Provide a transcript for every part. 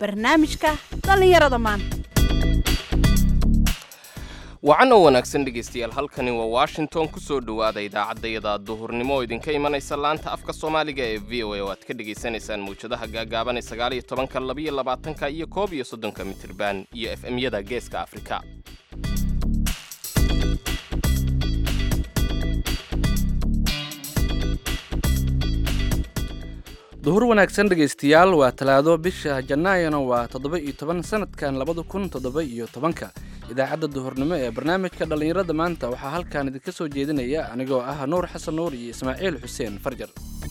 barnaamijka dhallinyarada maanta wacan oo wanaagsan dhegaystayaal halkani waa washington ku soo dhowaada idaacaddayada duhurnimo oo idinka imanaysa laanta afka soomaaliga ee v o a oo aad ka dhegaysanaysaan mawjadaha gaagaaban ee sagaal iyo tobanka labiyo labaatanka iyo koob iyo soddonka mitirban iyo f m-yada geeska afrika duhur wanaagsan dhegaystayaal waa talaado bisha janaayona waa toddoba iyo toban sanadkan labada kun toddoba iyo tobanka idaacadda duhurnimo ee barnaamijka dhallinyarada maanta waxaa halkan idinka soo jeedinaya anigoo ah nuur xasan nuur iyo ismaaciil xuseen farjar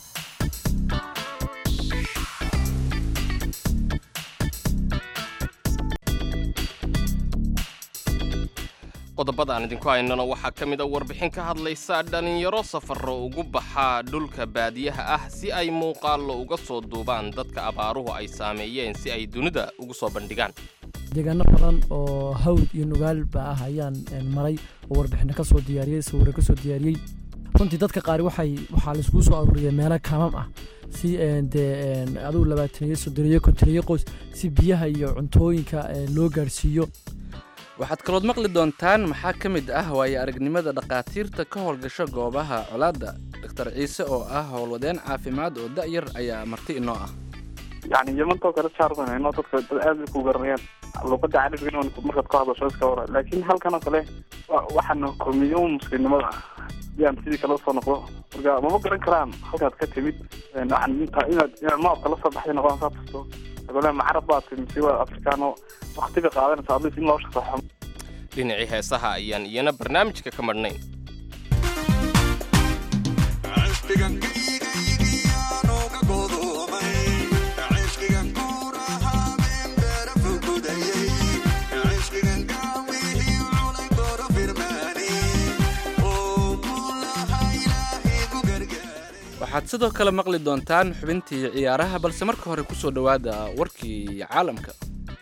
qodobada aan idinku haynano waxaa ka mid a warbixin ka hadlaysa dhallinyaro safarro ugu baxaa dhulka baadiyaha ah si ay muuqaallo uga soo duubaan dadka abaaruhu ay saameeyeen si ay dunida ugu soo bandhigaan deegaano badan oo hawd iyo nugaalba ah ayaan maray oo warbixino ka soo diyaariyey sawirro ka soo diyaariyey runtii dadka qaari waxay waxaa laiskugu soo aruuriyay meelo kaamam ah si dee adugu labaataniyo soddoniyo kontoneyo qoys si biyaha iyo cuntooyinka loo gaarhsiiyo waxaad kalood maqli doontaan maxaa ka mid ah waayo aragnimada dhakhaatiirta ka howlgasho goobaha colaadda doktor ciise oo ah howlwadeen caafimaad oo da'yar ayaa marti inoo ah yani yamantoo kale saarsanayno dadka dad aad bay ku garanayaan luqada carabiga markaad ku hadlasho iska hora laakiin halkan oo kale waxaana komiyo muslimnimada yaan sidii kale usoo noqdo marka mama garan karaan halkaad ka timid waxaan inta inaad inaad noocka la soo baxday noqon saa tusto agole macarab baad timi si waa afrikaano waktiga qaadanaysa adlis in loo shaqeexo dhinacii heesaha ayaan iyana barnaamijka ka madhnayn waxaad sidoo kale maqli doontaan xubintii ciyaaraha balse marka hore ku soo dhowaada warkii caalamka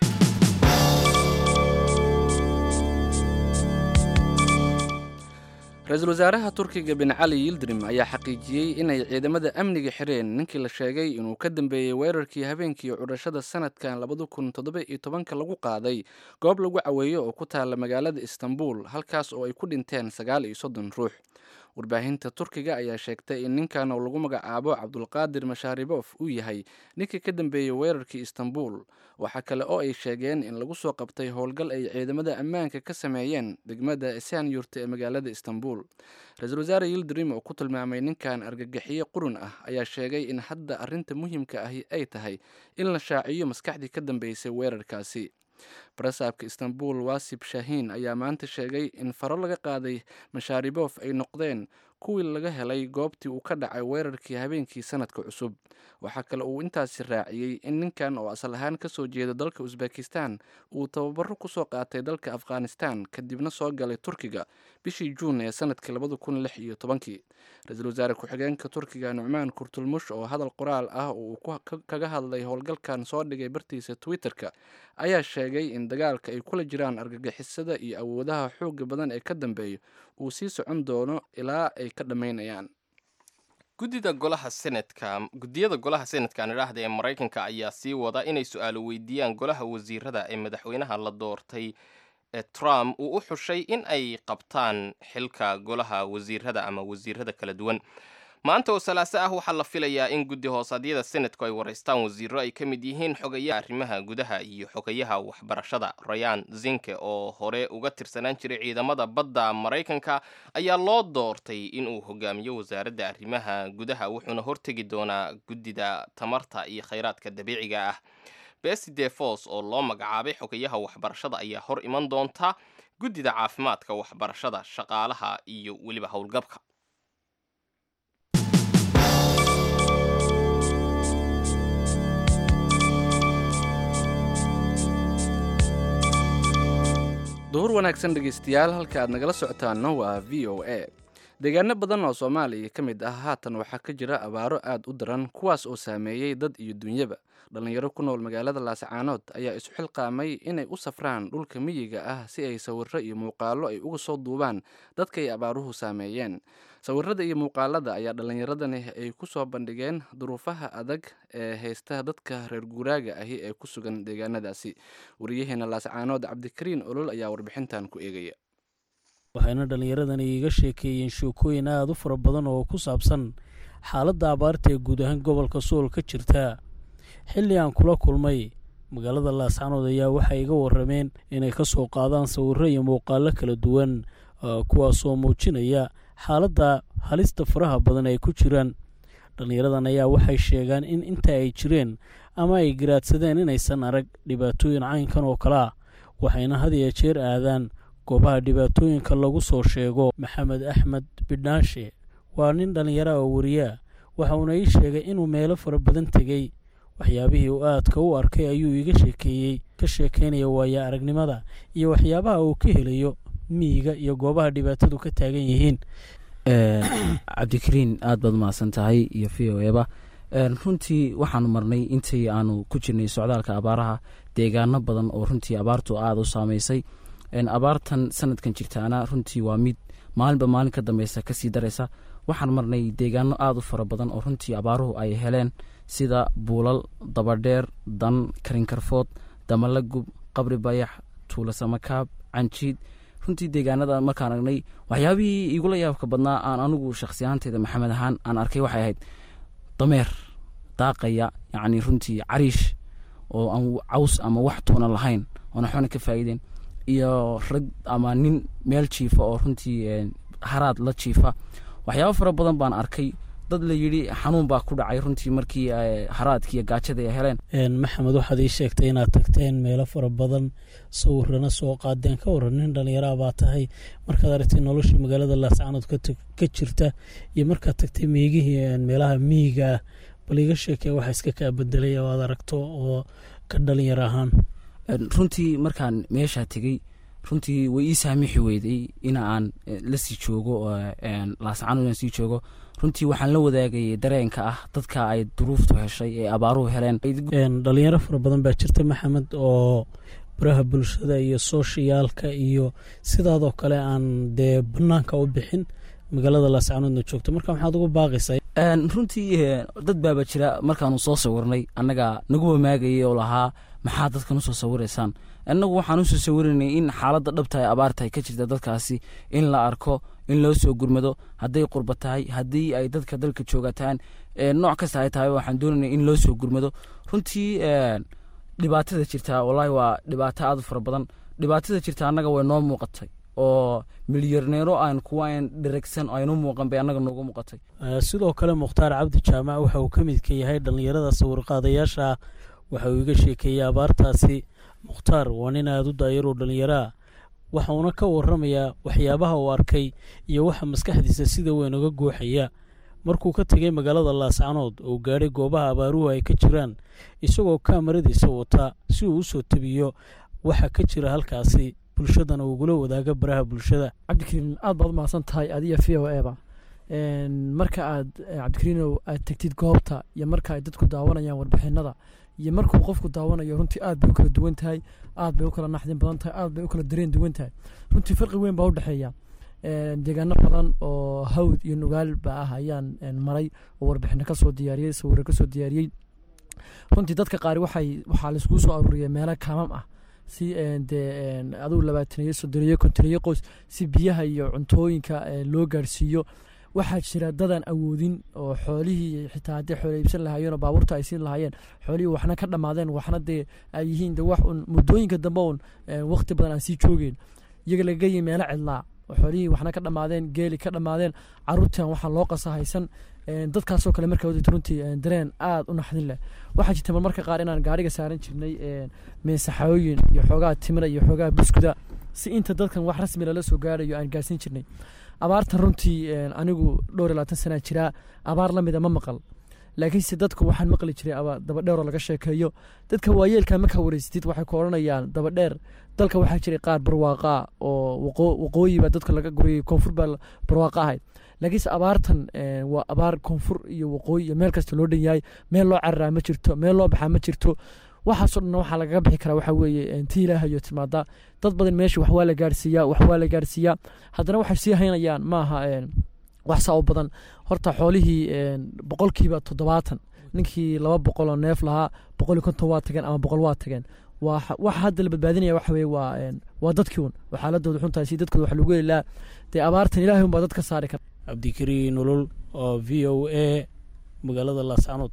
ra-iisul wasaaraha turkiga bin cali yildirim ayaa xaqiijiyey inay ciidamada amniga xireen ninkii la sheegay inuu ka dambeeyey weerarkii habeenkii cudhashada sanadkan labada kun toddoba iyo tobanka lagu qaaday goob lagu caweeyo oo ku taala magaalada istanbul halkaas oo ay ku dhinteen sagaal iyo soddon ruux warbaahinta turkiga ayaa sheegtay in ninkan oo lagu magacaabo cabdulqaadir mashaaribof uu yahay ninkii ka dambeeyey weerarkii istanbul waxaa kale oo ay sheegeen in lagu soo qabtay howlgal ay ciidamada ammaanka ka sameeyeen degmada esaanyurta ee magaalada istanbul ra-iisul wasaare yildirim oo ku tilmaamay ninkan argagixiyo qurun ah ayaa sheegay in hadda arrinta muhiimka ahi ay tahay in la shaaciyo maskaxdii ka dambeysay weerarkaasi barasaabka istanbul wasib shahiin ayaa maanta sheegay in faro laga qaaday mashaaribof ay noqdeen kuwii laga helay goobtii uu ka dhacay weerarkii habeenkii sanadka cusub waxaa kale uu intaasi raaciyey in ninkan oo asal ahaan ka soo jeeda dalka usbekistan uu tababaro kusoo qaatay dalka afghanistan kadibna soo galay turkiga bishii juun ee sanadkii labada kun lix iyo tobankii ra-iisul wasaare ku-xigeenka turkiga nucmaan kurtulmush oo hadal qoraal ah oo uu kaga hadlay howlgalkan soo dhigay bartiisa twitter-ka ayaa sheegay in dagaalka ay kula jiraan argagixisada iyo awoodaha xooga badan ee ka dambeeya uu sii socon doono ilaa ay ka dhammaynayaan guddida golaha senatka guddiyada golaha senatka idhaahda ee maraykanka ayaa sii wada inay su-aalo weydiiyaan golaha wasiirada ee madaxweynaha la doortay ee trump uu u xushay in ay qabtaan xilka golaha wasiirada ama wasiirada kala duwan maanta oo salaaso ah waxaa la filayaa in guddi hoosaadyada senatku ay waraystaan wasiiro ay ka mid yihiin xogayaha arrimaha gudaha iyo xogayaha waxbarashada rayaan zinke oo hore uga tirsanaan jiray ciidamada badda maraykanka ayaa loo doortay inuu hogaamiyo wasaaradda arrimaha gudaha wuxuuna hortegi doonaa guddida tamarta iyo khayraadka dabiiciga ah besi defos oo loo magacaabay xogayaha waxbarashada ayaa hor iman doonta guddida caafimaadka waxbarashada shaqaalaha iyo weliba howlgabka duhur wanaagsan dhegaystayaal halka aad nagala socotaanna waa v o a deegaano badan oo soomaaliya ka mid ah haatan waxaa ka jira abaaro aad u daran kuwaas oo saameeyey dad iyo dunyaba dhallinyaro ku nool magaalada laascaanood ayaa isu xilqaamay inay u safraan dhulka miyiga ah si ay sawiro iyo muuqaallo ay uga soo duubaan dadka ay abaaruhu saameeyeen sawirada iyo muuqaalada ayaa dhallinyaradani ay ku soo bandhigeen duruufaha adag ee haysta dadka reer guuraaga ahi ee ku sugan deegaanadaasi wariyaheena laascaanood cabdikariin olol ayaa warbixintan ku eegaya waxayna dhallinyaradani iiga sheekeeyeen sheekooyin aada u fara badan oo ku saabsan xaaladda abaarta ee guud ahaan gobolka sool ka jirta xilli aan kula kulmay magaalada laascaanood ayaa waxay iga warrameen inay ka soo qaadaan sawirro iyo muuqaallo kala duwan kuwaasoo muujinaya xaaladda halista faraha badan ay ku jiraan dhallinyaradan ayaa waxay sheegaan in inta ay jireen ama ay garaadsadeen inaysan arag dhibaatooyin caynkan oo kale ah waxayna had iyo jeer aadaan goobaha dhibaatooyinka lagu soo sheego maxamed axmed bidhaanshe waa nin dhallinyara oo wariyaa waxauna ii sheegay inuu meelo fara badan tegey waxyaabihii uu aadka u arkay ayuu iga sheekeeyey ka sheekeynaya waaya aragnimada iyo waxyaabaha uu ka helayo miyiga iyo goobaha dhibaatadu ka taagan yihiin cabdikariin aad baad umahadsan tahay iyo v o eba runtii waxaanu marnay intii aanu ku jirnay socdaalka abaaraha deegaano badan oo runtii abaartu aada u saameysay abaartan sanadkan jirtaana runtii waa mid maalinba maalin ka dambeysa kasii daraysa waxaan marnay deegaano aada u fara badan oo runtii abaaruhu ay heleen sida buulal dabadheer dan karinkarfood damalagub qabri bayax tuulasamakaab canjiid runtii deegaanada markaan aragnay waxyaabihii igula yaabka badnaa aan anigu shakhsi ahaanteeda maxamed ahaan aan arkay waxay ahayd dameer daaqaya yacni runtii cariish oo aan caws ama wax tuuna lahayn oon waxbana ka faa'iideen iyo rag ama nin meel jiifa oo runtii haraad la jiifa waxyaabo fara badan baan arkay dad la yidhi xanuun baa ku dhacay runtii markii haraadkii iyo gaajada ay heleen maxamed waxaad ii sheegtay inaad tagteen meelo fara badan sawirana soo qaadeen ka waran nin dhallinyaraa baa tahay markaad aragtay noloshii magaalada laascaanood ka jirta iyo markaad tagtay meegihii meelaha miyiga ah bal iga sheekee waxa iska kaa bedelay oo aad aragto oo ka dhalinyaro ahaan runtii markaan meeshaa tegey runtii way ii saamixi weyday in aan lasii joogo laascaanood inaan sii joogo runtii waxaan la wadaagayay dareenka ah dadka ay duruuftu heshay ee abaaruhu heleen dhalinyaro fara badan baa jirta maxamed oo baraha bulshada iyo sooshiyaalka iyo sidaadoo kale aan dee banaanka u bixin magaalada laascaanoodna joogto marka maxaad ugu baaqaysaa runtii dad baaba jira markaanu soo sawirnay annaga nagu wamaagayay oo lahaa maxaa dadkan usoo sawiraysaan annagu waxaan usoo sawiraynay in xaaladda dhabta ee abaartahay ka jirta dadkaasi in la arko in loo soo gurmado hadday qurba tahay haddii ay dadka dalka joogataan nooc kasta ay tahay waxaan doonaynay in loo soo gurmado runtii dhibaatada jirtaa wallaahi waa dhibaato aad u fara badan dhibaatada jirta annaga way noo muuqatay oo milyarneero aan kuwa aan dheregsan aynu muuqan bay annaga noogu muuqatay sidoo kale mukhtaar cabdi jaamac waxa uu ka midka yahay dhallinyarada sawirqaadayaasha ah waxa uu iga sheekeeyey abaartaasi mukhtaar waa nin aada u daayaroo dhallinyaraa waxa uuna ka warramayaa waxyaabaha uu arkay iyo waxa maskaxdiisa sida weyn uga guuxaya markuu ka tegay magaalada laascaanood oo gaadhay goobaha abaaruhu ay ka jiraan isagoo kaamaradiisa wata si uu usoo tebiyo waxa ka jira halkaasi bulshadana ugula wadaaga baraha bulshada cabdikariin aad baad umahadsan tahay adiyo v o eba marka aad cabdikariinow aad tegtid goobta iyo marka ay dadku daawanayaan warbixinada iyo markuu qofku daawanayo runtii aad bay u kala duwan tahay aad bay u kala naxdin badan tahay aad bay u kala dareen duwan tahay runtii farqi weyn baa u dhexeeya deegaano badan oo hawd iyo nugaal ba ah ayaan maray oo warbixino kasoo diyaariyey sawiro kasoo diyaariyey runtii dadka qaari waxay waxaa laiskugu soo aruuriyay meelo kaamam ah si dee adugu labaataniyo soddoniyo kontoniyo qoys si biyaha iyo cuntooyinka loo gaarsiiyo waxaa jira dadaan awoodin oo xoolihii xitaa haddii xoolo iibsan lahaayeen oo baabuurta ay siin lahaayeen xoolihii waxna ka dhammaadeen waxna dee ay yihiin de wax un muddooyinka dambe un waqti badan aan sii joogeen iyaga laga yi meelo cidlaa oo xoolihii waxna ka dhammaadeen geeli ka dhammaadeen caruurtan waxaa loo qasa haysan dadkaasoo kale markaa wadata runtii dareen aad u naxdin leh waxaa jirta marmarka qaar inaan gaariga saaran jirnay meesaxooyin iyo xoogaa timira iyo xoogaa buskuda si inta dadkan wax rasmi lala soo gaarayo aan gaarsiin jirnay abaartan runtii anigu dhowr iyo labaatan sanaa jiraa abaar la mida ma maqal laakiinse dadku waxaan maqli jiray aba dabadheeroo laga sheekeeyo dadka waayeelka markaa wareysatid waxay ku odhanayaan dabadheer dalka waxaa jiray qaar barwaaqaa oo waqoo- waqooyi baa dadka laga guriyay koonfur baa barwaaqa ahayd laakiinse abaartan eh, waa abaar koonfur iyo waqooyi iyo meel kasta loo dhan yahay meel loo cararaa ma jirto meel loo baxaa ma jirto waxaasoo dhan waxaa lagaga bixi karaa waxaa weeye eh, tii ilaahayo timaada dad badan meesha wax waa la gaarsiiyaa wax waa la gaarsiiyaa haddana waxay sii haynayaan maaha eh, wax saa u badan horta xoolihii eh, boqolkiiba toddobaatan ninkii laba boqol oo neef lahaa boqol iyo konton waa tageen ama boqol waa tageen waa waxa hadda la badbaadinaya waxa weye waa eh, waa dadkii un oo xaaladooda xuntahay si dadkooda wax lagu heli lahaa dee abaartan ilaahay un baa dad ka saari kara cabdikariin nolol oo v o a magaalada laascanood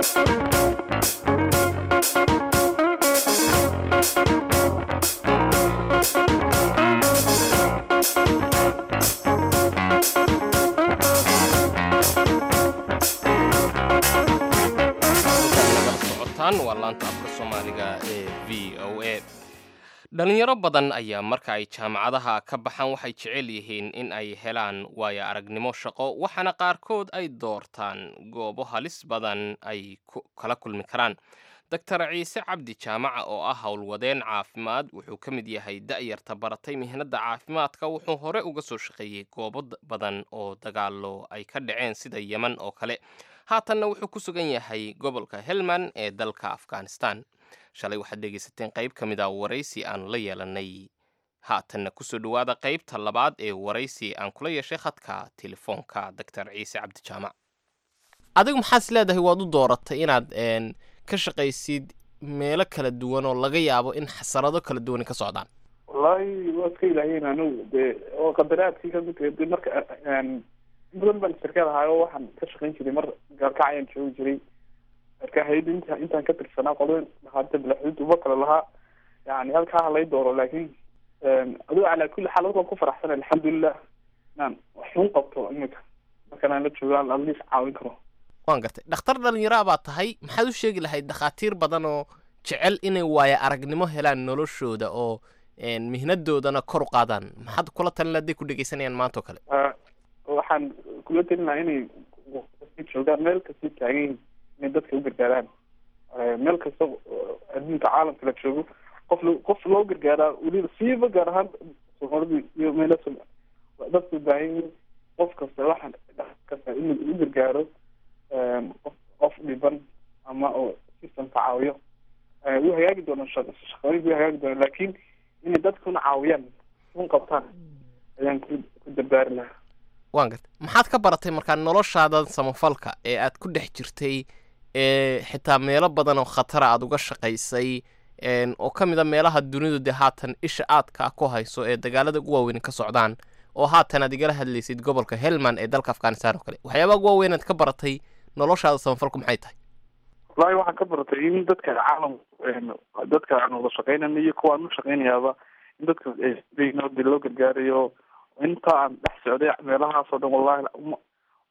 nagala socotaan waa laanta afka soomaaliga ee v o a dhalinyaro badan ayaa marka ay jaamacadaha ka baxaan waxay jecel yihiin in ay helaan waayo aragnimo shaqo waxaana qaarkood ay doortaan goobo halis badan ay ku- kala kulmi karaan doctor ciise cabdi jaamaca oo ah howlwadeen caafimaad wuxuu ka mid yahay da'yarta baratay mihnadda caafimaadka wuxuu hore uga soo shaqeeyey goobo d- badan oo dagaallo ay ka dhaceen sida yeman oo kale haatanna wuxuu ku sugan yahay gobolka helmand ee dalka afghanistan shalay waxaad dhegaysateen qayb ka mid a waraysi aan la yeelanay haatanna kusoo dhowaada qaybta labaad ee waraysi aan kula yeeshay khadka telefoonka doctor ciise cabdi jaamac adigu maxaad is leedahay waad u dooratay inaad een, ka shaqaysid meelo kala duwan oo laga yaabo in xasarado kala duwan ka socdaan wallaahi waa iska ilaaheen anigu dee oo qadaraadkii kamid tahay dee marka een, in badan baan shirkad ahaay oo waxaan ka shaqayn jiray mar gaalkac ayaan joogi jiray marka hayada inta intaan ka tirsanaa qolada dhakhaatiirta bilaxuud uba kale lahaa yani halkaa ha lay dooro laakiin adigo calaa kulli xaal waan ku faraxsan alxamdulilah inaan waxun qabto imika markan aan la joogo aan adliis caawin karo waan gartay dhakhtar dhallinyaro baa tahay maxaad u sheegi lahayd dhakhaatiir badan oo jecel inay waaya aragnimo helaan noloshooda oo een, mihnadoodana kor u qaadaan maxaad kula talin hadday ku dhegaysanayaan maanta oo kale Ah, waxaan kula talin lahaa inay joogaan meel kasta taagan yihiin inay dadka u gargaaraan Eh, meel kasta oo adduunka caalamka la joogo qof lo- qof loo gargaaraa weliba siiba gaar ahaan soomaalida iyo meelo dadka u baahan yihiin qof kasta waxaan kasta inuu u gargaaro eh, qof qof dhiban ama oo systemka caawiyo Eh, wuu hagaagi doonaa shaq- shaqooyinka wuu hagaagi doonaa laakiin inay dadkuna caawiyaan un qabtaan ayaan ku ku dardaari lahaa waan gartay maxaad ka baratay markaa noloshaadan samafalka ee aad ku dhex jirtay ee xitaa meelo badan oo khatara aad uga shaqaysay een, oo ka mid a meelaha dunidu dee haatan isha aadka ku hayso ee dagaalada ugu waaweyn ka socdaan oo haatan aad igala hadlaysid gobolka helmand ee dalka afghanistan oo kale waxyaabaha ugu waaweyn aad ka baratay noloshaada samafalku maxay tahay wallaahi waxaan ka baratay in dadka caalam dadka aan wada shaqeynayno iyo kuwa aan u shaqeynayaaba in dadka nabadi loo gargaarayo inta aan dhex socday meelahaasoo dhan wallahi ma-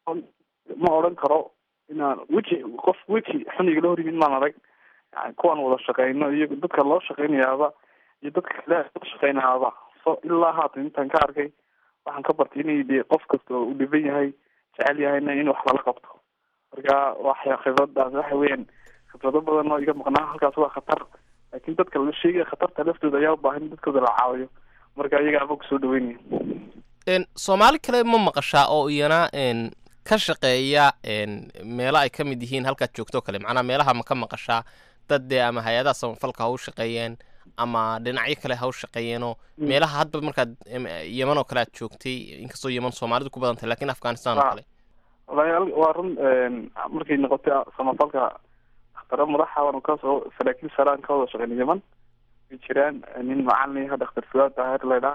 ma odhan karo inaan weji qof weji xun igala hor yimid maan arag yani kuwaan wada shaqeyno iyo dadka loo shaqeynayaaba iyo dadka kale loo shaqeynayaaba so ilaa haatan intaan ka arkay waxaan ka bartay inay de qof kasta oo u dhiban yahay jecel yahayna in wax lala qabto marka waxya khibradaas waxa weeyaan khibrado badan oo iga maqnaa halkaas waa khatar laakiin dadka la sheegaya khatarta laftooda ayaa u baahan in dadkooda la caawiyo marka iyaga ama kusoo dhaweynaya een, soomaali kale ma maqashaa oo iyana een, ka shaqeeya een, meelo ay ka mid yihiin halkaad joogto oo kale macnaa meelaha ma ka maqashaa dad dee ama hay-adaha samafalka ha u shaqeeyeen ama dhinacyo kale ha u shaqeeyeenoo meelaha hadba markaad em, yeman oo kale aad joogtay inkastoo yeman soomaalidu ku badan tahay lakin afghanistan oo Ah. kale walaal waa run markay noqotay samafalka dakhtaro madaxa waan kasoo saraakiil saraan ka wada shaqeyn yaman way jiraan nin macalin ah dhakhtar fuaad daahir laydhaa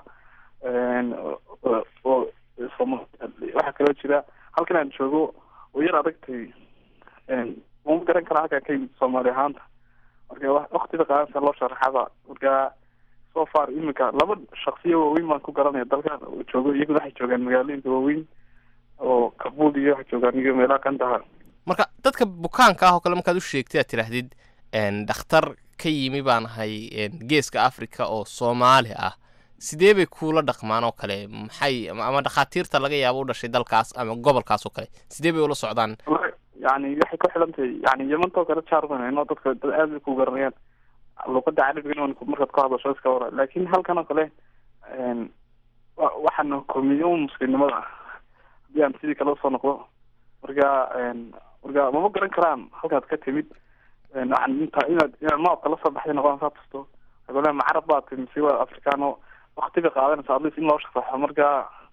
oo Sooma- waxaa kaloo jira halkan aan joogo oo yar adagtay uma garan kara halkaan ka yimid soomaali ahaanta marka wa- waqtiga qaadanta loo sharaxaba marka so far imika laba shaksiya waaweyn baan ku garanaya dalkan oo joogo iyaguna waxay joogaan magaalooyinka waaweyn oo kabul iyo waxay joogaan iyo meelaha kandahar marka dadka bukaanka ah oo kale markaad u sheegtay aad tidhaahdid een, dhakhtar ka yimi baan ahay een, geeska africa oo soomaali ah sidee bay kuula dhaqmaan oo kale maxay ama ama dhakhaatiirta laga yaabo u dhashay dalkaas ama gobolkaas oo kale sidee bay ula socdaan yani waxay ku xilan tahay yani yamantoo kale jaarbanayno dadka dad aad bay ku garanayaan luuqada carabiga in markaad ku hadasho iska wara laakin halkan oo kale wa- waxaana komiye un muslimnimada haddii aan sidii kale usoo noqdo marka marka mama garan karaan halkaad ka timid waxaan inta inaad inaad noocka la soo baxday noqon saa tusto agole ma carab baa timi mise waa africano wakti bay qaadanaysa at least in loo sharaxo marka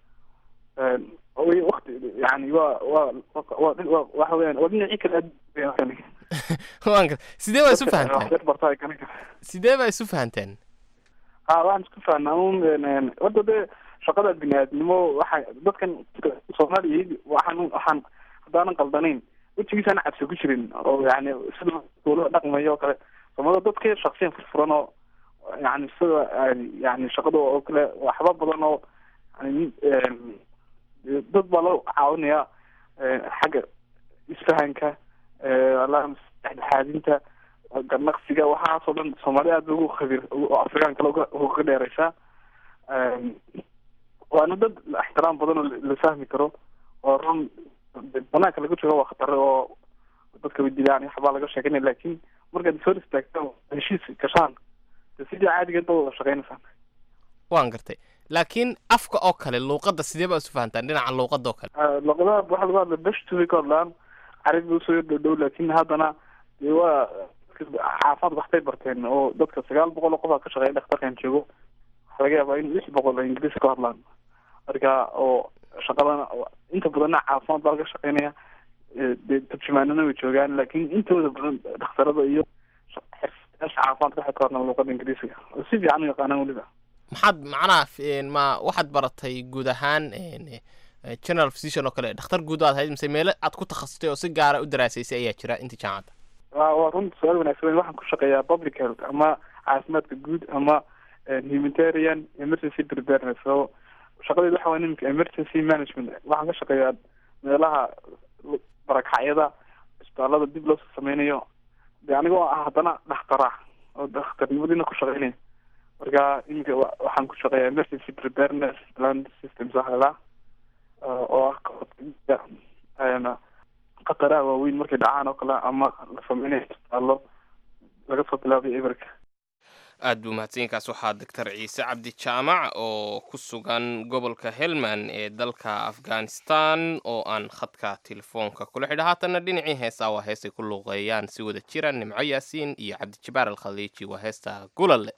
way wakti yani waa waa waa waa waxa weyaan waa dhinacii kale aad waan gar- sidee baa isu fahanteen waxyar bartaa garan kara sidee baa isu fahanteen ha waxaan isku fahnaa un horta dee shaqada bini-aadnimo waxa dadkan soomaaliya waxaan waxaan haddaanan qaldanayn wejigiisaan cabsi ku jirin oo yani sida dowlada dhaqmayo oo kale soomaalida dadka shaksiyan furfuran oo yani sida yani shaqada oo kale waxba badan oo yani dad baa loo caawinaya xagga isfahanka dhexdhexaadinta ganaqsiga waxaasoo dhan soomaaliya aad ba ugu khabir oo afrikaan kale uga uga dheereysaa waana dad ixtiraam badan oo la fahmi karo oo run banaanka laga joogo waa khatare oo dadka way dilaan waxbaa laga sheeganaya laakin markaad soo istaagta heshiis gashaan de sidii caadigeed ba wada shaqeynaysaan waan gartay laakiin afka oo kale luuqadda sidee baa isu fahantaan dhinaca luuqadda oo kale luqadaha waxaa lagu hadla beshtu bay ka hadlaan carabi usoo yar dhow dhow laakin haddana dee waa caafimaad waxbay barteen oo dadka sagaal boqol oo qof aa ka shaqeeya dhakhtarkan joogo waxaa laga yaabaa in lix boqol oo ingiriisi ka hadlaan marka oo shaqadana inta badanna caafimaad baa laga shaqeynaya dee turjumaanana way joogaan laakin intooda badan dhakhtarada iyo xirfadayaasha caafimaadka waxay ka hadlaan luuqada ingiriisiga oo si fiican u yaqaanaan weliba maxaad macnaha f- ma waxaad baratay guud ahaan general physician oo kale dhakhtar guud aad ahayd mise meelo aad ku takhasustay oo si gaara u daraasaysay ayaa jira inta jaamacadda wa waa runta su-aal wanaagsan waxaan ku shaqeeyaa public health ama caafimaadka guud ama humanitarian emergency preparedness so shaqadeed waxa waa nimanka emergency management waxaan ka shaqeeyaa meelaha barakacyada isbitaalada dib loo sameynayo de anigoo ah haddana dhakhtara oo dhakhtarnimadiina ku shaqeynaya marka iminka wa- waxaan ku shaqeeyaa emergency preparedness plan systems waxa la oo ah kahortaga khataraha waaweyn markay dhacaan oo kale ama la sameynayo isbitaallo laga soo bilaabay eberka aad buu mahadsanyainkaas waxaa doctor ciise cabdi jaamac oo ku sugan gobolka helmand ee dalka afghanistan oo aan khadka telefoonka kula xidha haatanna dhinacii heesaa waa heestay ku luuqeeyaan si wada jira nimco yaasiin iyo cabdijabaar alkhaliiji waa heesta gulalle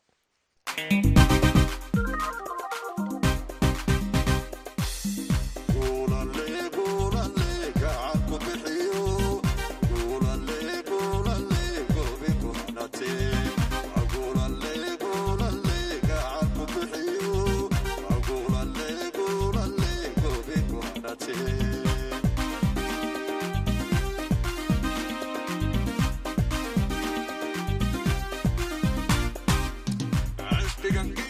عشقك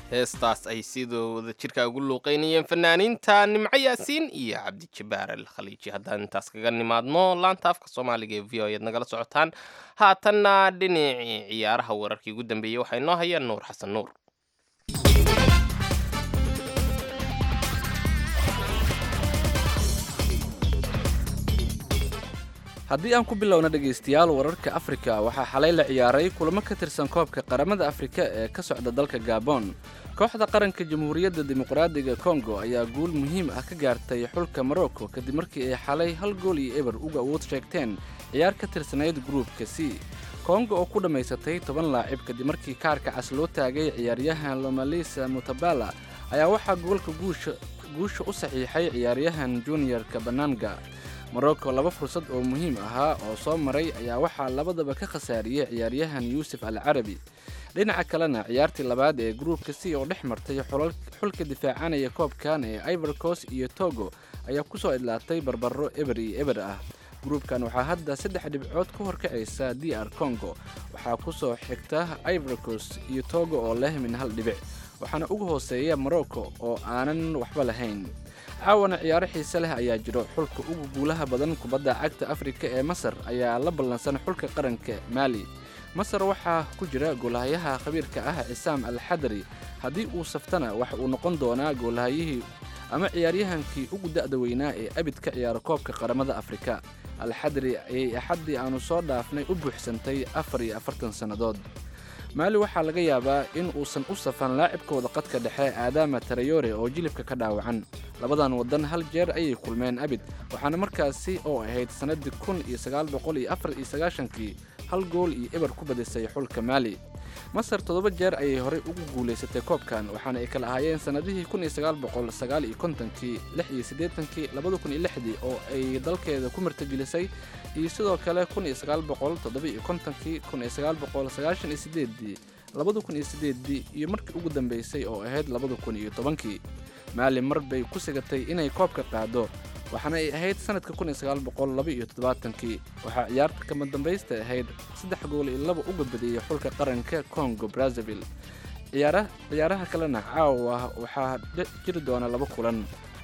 heestaas ay sidooda jirka ugu luuqeynayeen fanaaniinta nimco yaasiin iyo cabdijabaar al khaliiji haddaan intaas kaga nimaadno laanta afka soomaaliga ee v o eed nagala socotaan haatanna dhinacii ciyaaraha wararkii ugu dambeeyey waxaa inoo hayaan nuur xasan nuur haddii aan ku bilowna dhegaystayaal wararka afrika waxaa xalay la ciyaaray kulamo ka tirsan koobka qaramada afrika ee ka socda dalka gabon kooxda qaranka jamhuuriyadda dimuqraadiga kongo ayaa guul muhiim ah ka gaartay xulka morocco kadib markii ay xalay hal gool iyo eber uga awood sheegteen ciyaar ka tirsanayd gruupka c kongo oo ku dhammaysatay toban laacib kadib markii kaarka cas loo taagay ciyaaryahan lomalisa mutabala ayaa waxaa goolka guusha guusha u saxiixay ciyaaryahan junior-ka bananga morocco laba fursad oo muhiim ahaa oo soo maray ayaa waxaa labadaba ka khasaariyey ciyaaryahan yuusuf al carabi dhinaca kalena ciyaartii labaad ee gruupka c oo dhex martay xulka difaacanaya koobkan ee ivorcos iyo togo ayaa ku soo idlaatay barbaro eber iyo eber ah gruupkan waxaa hadda saddex dhibcood ka horkacaysa d r congo waxaa ku soo xigta ivorcos iyo togo oo leh min hal dhibic waxaana uga hooseeya morocco oo aanan waxba lahayn caawana ciyaaro xiise leh ayaa jiro xulka ugu guulaha badan kubadda cagta afrika ee masar ayaa la ballansan xulka qaranka maali masar waxaa ku jira goolahayaha khabiirka ah cisaam al xadari haddii uu saftana waxa uu noqon doonaa goolahayihii ama ciyaaryahankii ugu da'da weynaa ee abid ka ciyaara koobka qaramada afrika al xadari ayay axaddii aanu soo dhaafnay u buuxsantay afar iyo afartan sannadood maali waxaa laga yaabaa in uusan u safan laacibkooda qadka dhexe aadaama tarayore oo jilibka ka dhaawacan labadan waddan hal jeer ayay kulmeen abid waxaana markaasi oo ahayd sannaddii kun iyo sagaal boqol iyo afar iyo sagaashankii hal gool iyo eber ku badisay xulka maali masar toddoba jeer ayay horey ugu guulaysatay koobkan waxaana ay kala ahaayeen sannadihii kun iyo sagaal boqol sagaal iyo kontonkii lix iyo siddeetankii labada kun iyo lixdii oo ay dalkeeda ku martigelisay iyo sidoo kale kun iyo sagaal boqol toddoba iyo kontonkii kun iyo sagaal boqol sagaashan iyo siddeeddii labada kun iyo siddeeddii iyo markii ugu dambaysay oo ahayd labada kun iyo tobankii maali mar bay ku sigatay inay koobka qaado waxaana ay ahayd sanadka kun iyo sagaal boqol laba iyo toddobaatankii waxaa ciyaarta kama dambaysta ahayd saddex gool iyo laba uga badiyey xulka qaranka congo brazzaville ciyaaraha kalena caawa waxaa jiri doona laba kulan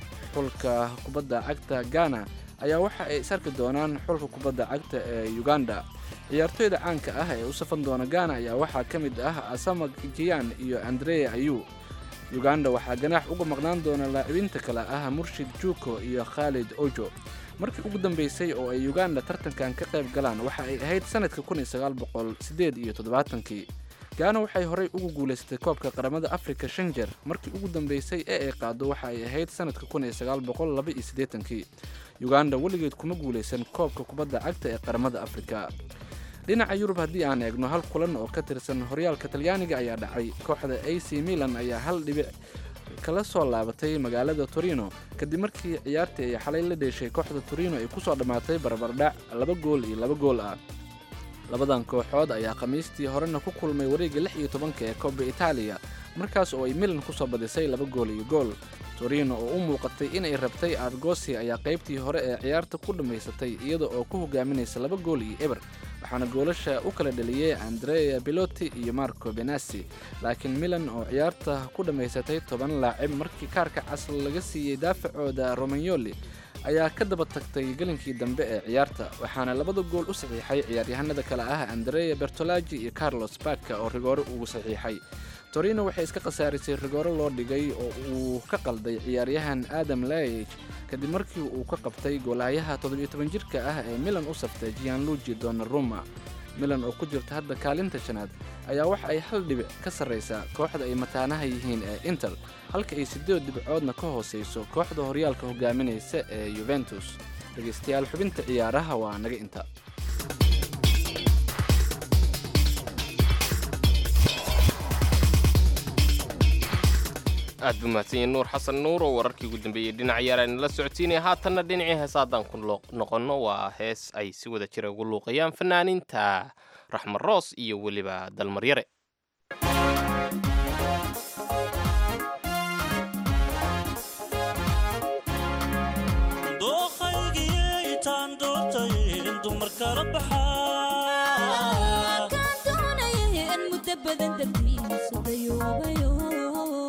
xulka kubadda cagta ghana ayaa waxa ay isarki doonaan xulka kubadda cagta ee uganda ciyaartoyda caanka ah ee u safan doona ghana ayaa waxaa ka mid ah asama kiyan iyo andrea ayu uganda waxaa ganaax uga maqnaan doona laacibiinta kale ah murshid juuko iyo khaalid ojo markii ugu dambaysay oo ay uganda tartankan ka qayb galaan waxa ay ahayd sanadka kun iyo sagaal boqol siddeed iyo toddobaatankii gaana waxay horey ugu guulaysatay koobka qaramada afrika shan jeer markii ugu dambaysay ee ay qaado waxa ay ahayd sanadka kun iyo sagaal boqol laba iyo siddeetankii uganda weligeed kuma guulaysan koobka kubadda cagta ee qaramada afrika dhinaca yurub haddii aan eegno hal kulan oo ka tirsan horyaalka talyaaniga ayaa dhacay kooxda a c milan ayaa hal dhibic kala soo laabatay magaalada torino kadib markii ciyaartii ay xalay la dheeshay kooxda torino ay ku soo dhammaatay barbardhac laba gool iyo laba gool ah labadan kooxood ayaa khamiistii horena ku kulmay wareegga lix iyo tobanka ee kooba itaaliya markaas oo ay milan ku soo badisay laba gool iyo gool torino oo u muuqatay inay rabtay argosi ayaa qaybtii hore ee ciyaarta ku dhammaysatay iyada oo ku hogaaminaysa laba gool iyo eber waxaana goolasha u kala dhaliyey andrea biloti iyo marco benasi laakiin milan oo ciyaarta ku dhammaysatay toban laacib markii kaarka casl laga siiyey daafacooda romagnoli ayaa ka daba tagtay gelinkii dambe ee ciyaarta waxaana labada gool u saxiixay ciyaaryahanada kale ah andrea bertolaji iyo carlos baka oo rigoore ugu saxiixay torino waxay iska khasaarisay rigoore loo dhigay oo uu ka qalday ciyaaryahan adam laich kadib markii uu ka qabtay goolahayaha toddobiyo toban jirka ah ee milan u saftay gianluigi donnaruma milan oo ku jirta hadda kaalinta shanaad ayaa waxa ay hal dhibic ka sarraysaa kooxda ay mataanaha yihiin ee inter halka ay siddeed dhibcoodna ka hoosayso kooxda horyaalka hogaaminaysa ee yuventus dhegaystayaal xubinta ciyaaraha waa naga inta aad buu mahadsanyahy nuur xasan nuur oo wararkii ugu dambeeyey dhinac yaaraan la socodsiinaya haatanna dhinacii heesa haddaan ku noqonno waa hees ay si wada jira ugu luuqayaan fanaaniinta raxmar roos iyo weliba dalmaryare kaan doonaya in muddo badan dartiisu dayoobayo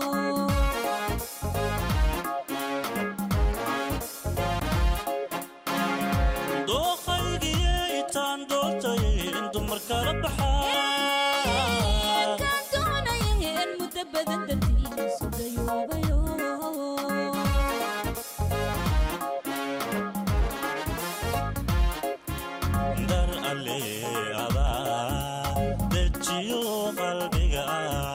lala baxaa kaan doonayeen muddo badan dartiisu dayoobayo dar alle adaa dejiyo qalbiga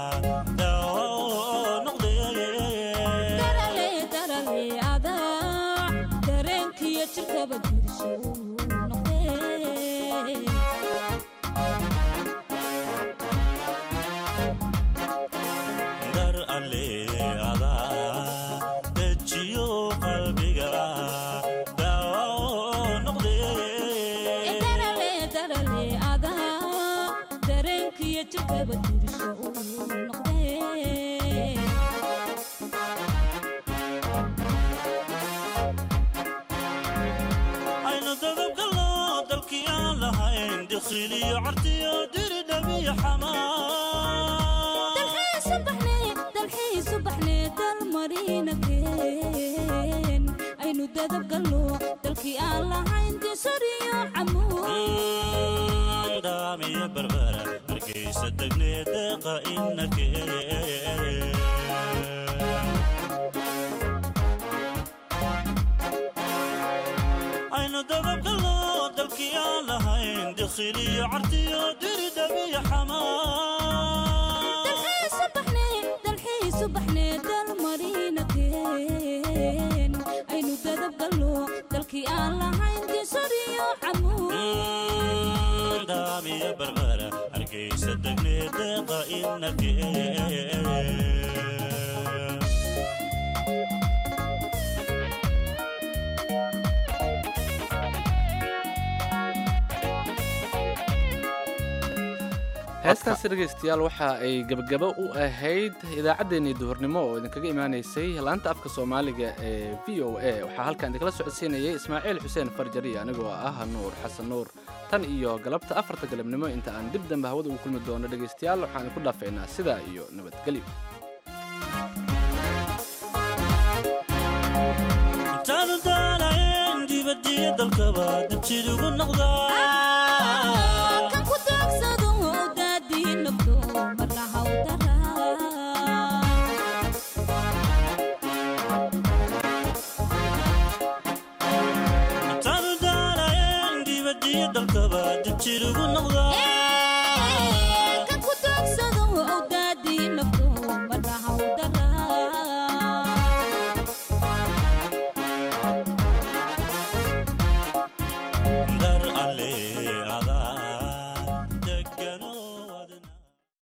daawo noqdee darale darale adaa dareenkiyo jirkaba dirsho noqdee dar alle adaa dejiyo qalbiga daawo noqdee darale darale adaa dareenkiyo jirkaba dirsho noqdee aynu dadabgalo dalkii aan lahayn dikhiliyo cartiyo diri dhabiyo xamaa dalxiisu baxnee dalxiisu baxnee dalmarina keen aynu dadab gallo dalkii aan lahayn disariyo camuud daamiyo barbara hargeysa degnee deeqa inakee aynu dababgalo dalkii aan lahayn dikhiliyo cartiyo diri dhabiyo xamaa dalxiisu baxnee dalxiisu baxnee dalmarina keen aynu dadab gallo dalkii aan lahayn disariyo camuud daamiyo barbara hargeysa degnee deeqa inakee heestaasi dhegaystayaal waxa ay gebagabo u ahayd idaacaddeenii duhurnimo oo idinkaga imaanaysay laanta afka soomaaliga ee v o a waxaa halkan idinkala socodsiinayay ismaaciil xuseen farjari anigoo ah nuur xasan nuur tan iyo galabta afarta galabnimo inta aan dib dambe hawada ugu kulmi doono dhegaystayaal waxaan idinku dhaafaynaa sidaa iyo nabadgelyo intaanu daalayn dibadiyo dalkaba dabjid ugu noqdaa